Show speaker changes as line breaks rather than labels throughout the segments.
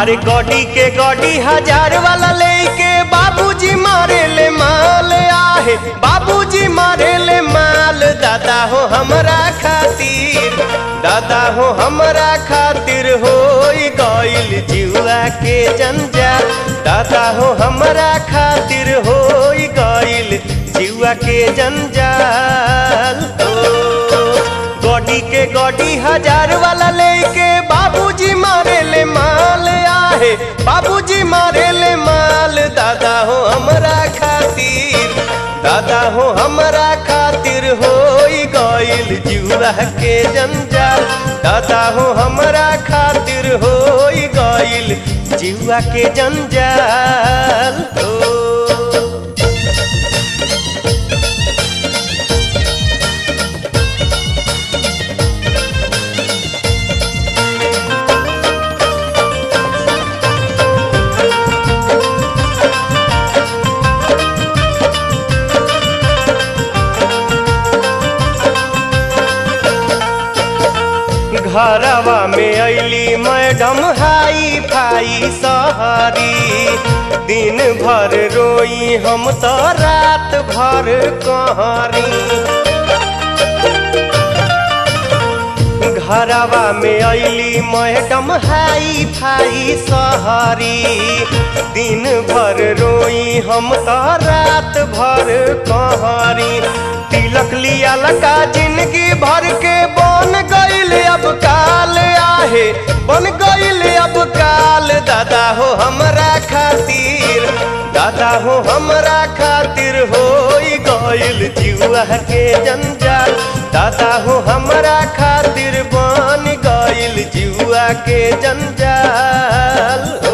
अरे गॉडी के गॉडी हजार वाला लेके बाबूजी मारे ले माल आहे बाबूजी मारे ले माल दादा हो हमरा खातिर दादा हो हमरा खातिर हो गइल जुआ के जंजाल दादा हो हमरा खातिर हो गइल जुआ के जंजाल ओ गॉडी के गॉडी हजार वाला लेके बाबूजी मारे ले माल आहे बाबूजी मारे ले माल दादा हो हमरा खातिर दादा हो हमरा खातिर हो गइल जुआ के जंजाल दादा हो हमरा खातिर हो गइल जुआ के जंजाल ओ घरवा में अली मैडम हाई फाई सहरी दिन भर रोई हम तो रात भर कहरी घरवा में अली मैडम हाई फाई सहरी दिन भर रोई हम तो रात भर कहरी तिलक लिया लका जिंदगी भर के बन गईल अब काल आहे बन गईल अब काल दादा हो हमरा खातिर दादा हो हमरा खातिर हो गईल जुआ के जंजाल दादा हो हमरा खातिर बन गईल जुआ के जंजाल ओ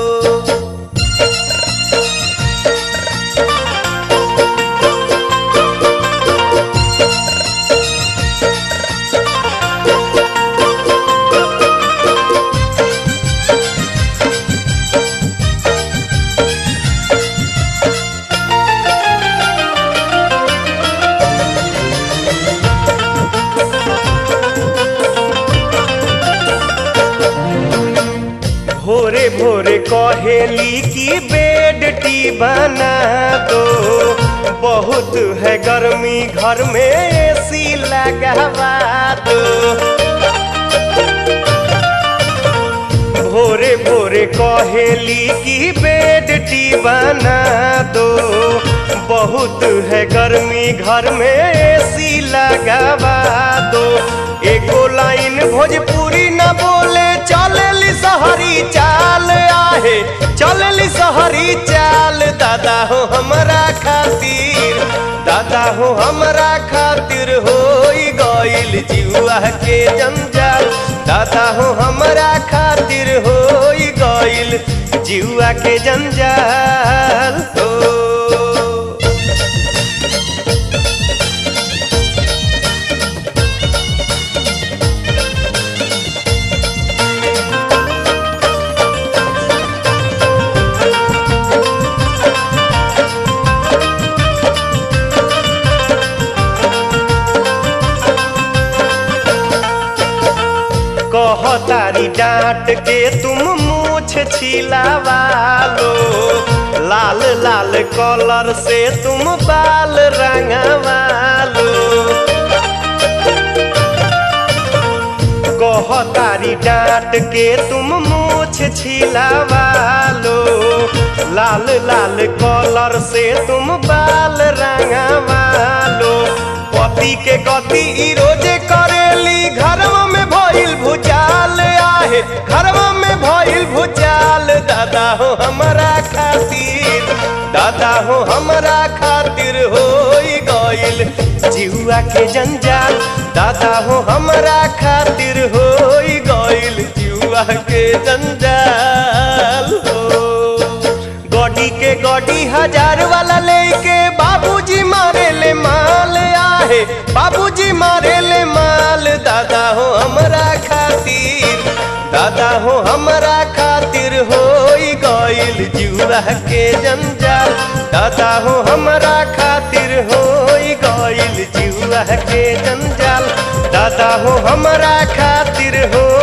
भोरे भोरे कहेली की बेड टी बना दो बहुत है गर्मी घर में एसी लगवा दो भोरे भोरे कहेली की बेड टी बना दो बहुत है गर्मी घर में एसी लगवा दो एको लाइन भोजपुरी न बोले चलली सहरी चाल आहे चलली सहरी चाल दादा हो हमरा खातिर दादा हो हमरा खातिर हो गइल जुआ के जंजाल दादा हो हमरा खातिर हो गइल जुआ के जंजाल हो कहतारी डांट के तुम मूछ छिलावा लो लाल लाल कलर से तुम बाल रंगवा लो कहतारी डांट के तुम मूछ छिलावा लो लाल लाल कलर से तुम बाल रंगवा लो पति के गति ई रोजे करेली घरवा में भइल भुचाल आहे घरवा में भइल भुचाल दादा हो हमरा खातिर दादा हो हमरा खातिर हो गइल जिहुआ के जंजाल दादा हो हमरा खातिर हो गइल जिहुआ के जंजाल हो गॉडी के गॉडी हजार वाला लेके बाबूजी मारे ले माल आहे बाबूजी मारे ले माल दादा हो हमरा खातिर दादा हो हमरा खातिर हो गइल जुआ के जंजाल दादा हो हमरा खातिर हो गइल जुआ के जंजाल दादा हो हमरा खातिर हो